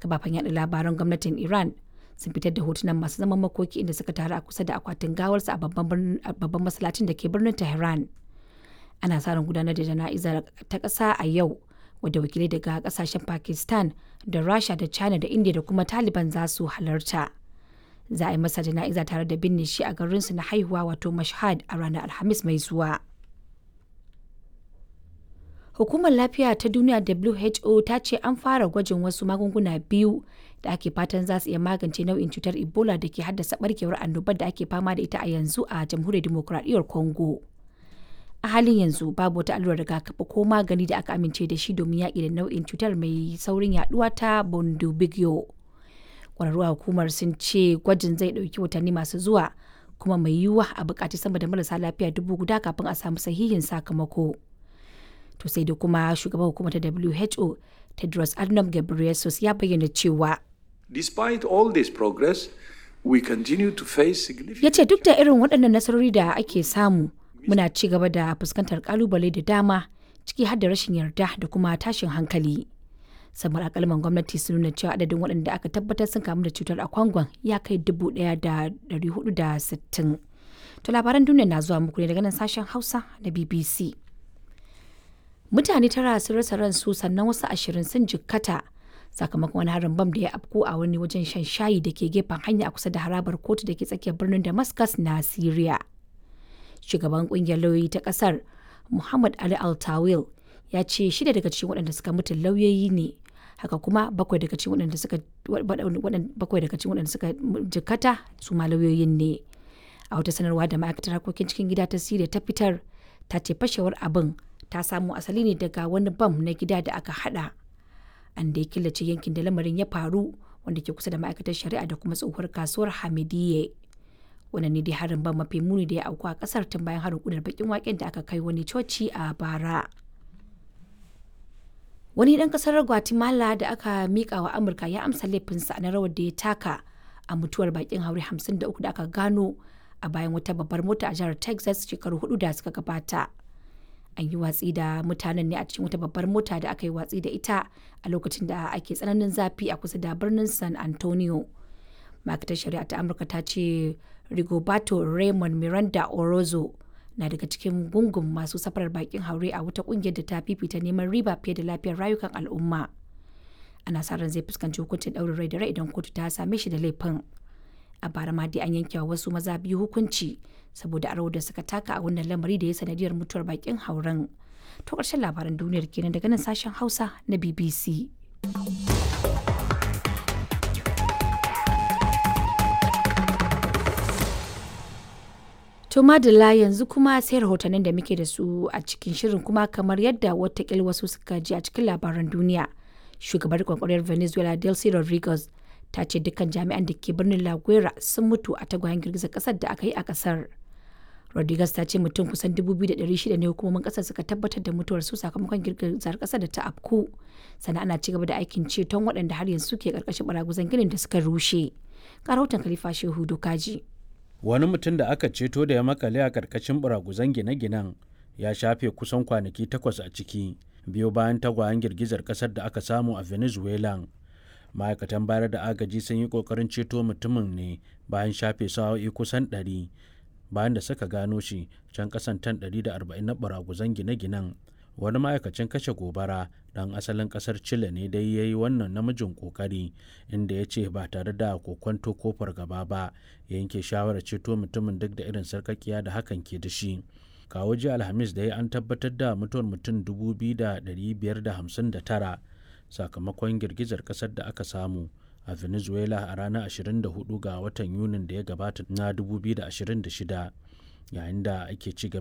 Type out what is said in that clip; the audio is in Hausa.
kafafen yaɗa labaran gwamnatin iran sun fitar da hotunan masu zaman makoki inda suka taru a kusa da akwatin gawarsa a babban masallacin da ke birnin tehran ana sa ran gudanar da jana'izar ta ƙasa a yau wadda wakilai daga ƙasashen pakistan da rasha da china da india da kuma taliban za su halarta za a yi masa jana'iza tare da binne shi a garinsu na haihuwa wato mashhad a ranar alhamis mai zuwa hukumar lafiya ta duniya who ta ce an fara gwajin wasu magunguna biyu da ake fatan za su iya magance nau'in cutar ebola da ke haddasa barkewar annobar da ake fama da ita a yanzu a jamhuriyar demokuraɗiyyar congo a halin yanzu babu wata allurar rigakafi ko magani da aka amince da shi domin yaƙi da nau'in cutar mai saurin yaduwa ta bundibugyo kwararru a hukumar sun ce gwajin zai ɗauki watanni masu zuwa kuma mai yiwuwa a buƙaci sama da marasa lafiya dubu guda kafin a samu sahihin sakamako to sai da kuma shugaban hukumar ta who tedros adhanom ghebreyesus ya bayyana cewa Despite all this progress, we continue to face significant ya ce duk da irin waɗannan nasarori da ake samu muna ci gaba da fuskantar kalubale da dama ciki har da rashin yarda da kuma tashin hankali samar akalman gwamnati sun nuna cewa adadin waɗanda aka tabbatar sun kamu da cutar a kwangon ya kai dubu ɗaya da ɗari hudu da sittin to labaran duniya na zuwa muku ne daga nan sashen hausa na bbc mutane tara sun rasa ransu sannan wasu ashirin sun jikkata sakamakon wani harin bam da ya afko a wani wajen shan shayi da ke gefen hanya a kusa da harabar kotu da ke tsakiyar birnin damascus na syria shugaban kungiyar lauyoyi ta kasar muhammad ali altawil ya ce shida daga cikin waɗanda suka mutu lauyoyi ne haka kuma bakwai daga cikin waɗanda suka bakwai daga cikin waɗanda suka jikata su ma lauyoyin ne a wata sanarwa da ma'aikatar harkokin cikin gida ta siriya ta fitar ta ce fashewar abin ta samo asali ne daga wani bam na gida da aka hada an da ya killace yankin da lamarin ya faru wanda ke kusa da ma'aikatar shari'a da kuma tsohuwar kasuwar hamidiyye wannan ne dai harin ban mafi muni da ya auku a kasar tun bayan harin kudar bakin waken da aka kai wani coci a bara wani dan kasar guatemala da aka mika wa amurka ya amsa laifinsa na rawar da ya taka a mutuwar bakin haure 53 da aka gano a bayan wata babbar mota a jihar texas shekaru hudu da suka gabata an yi watsi da mutanen ne a cikin wata babbar mota da aka yi watsi da ita a lokacin da ake tsananin zafi a kusa da birnin san antonio ma'aikatar shari'a ta amurka ta ce rigoberto raymond miranda orozo na daga cikin gungun masu safarar bakin haure a wata kungiyar da ta fifita neman riba fiye da lafiyar rayukan al'umma ana sa ran zai fuskanci hukuncin ɗaurin rai da rai idan kotu ta same shi da laifin a bara ma dai an yanke wa wasu maza biyu hukunci saboda a da suka taka a wannan lamari da ya sanadiyar mutuwar bakin hauren to ƙarshen labaran duniyar kenan daga nan sashen hausa na bbc To madalla yanzu kuma sai rahotannin da muke da su a cikin shirin kuma kamar yadda watakil wasu suka ji a cikin labaran duniya. Shugabar kwakwarar Venezuela Delcy Rodriguez ta ce dukkan jami'an da ke birnin La Guera sun mutu a tagwayen girgizar kasar da aka yi a kasar. Rodriguez ta ce mutum kusan 2,600 ne hukumomin kasar suka tabbatar da mutuwar su sakamakon girgizar kasar da ta afku. Sannan ana ci gaba da aikin ceton waɗanda har yanzu ke karkashin baraguzan ginin da suka rushe. Ga rahoton Khalifa Shehu Dokaji. wani mutum da aka ceto da ya makale a karkashin buraguzan gine-ginen ya shafe kusan kwanaki takwas a ciki biyo bayan tagwayen girgizar kasar da aka samu a venezuela ma'aikatan bayar da agaji sun yi kokarin ceto mutumin ne bayan shafe sa'o'i kusan 100 bayan da suka gano shi can kasan tan 140 na buraguzan gine-ginen wani ma'aikacin kashe gobara dan asalin kasar chile ne dai ya yi wannan namijin kokari inda ya ce ba tare da kokwanto ko fargaba ba ya yanke shawarar ceto mutumin duk da irin sarkakiya da hakan ke da shi kawo ji alhamis da ya an tabbatar da mutuwar mutum 2,559 sakamakon girgizar kasar da aka samu a venezuela a ranar 24 ga watan yunin da ya gabata na 2026 yayin da ake ci gaba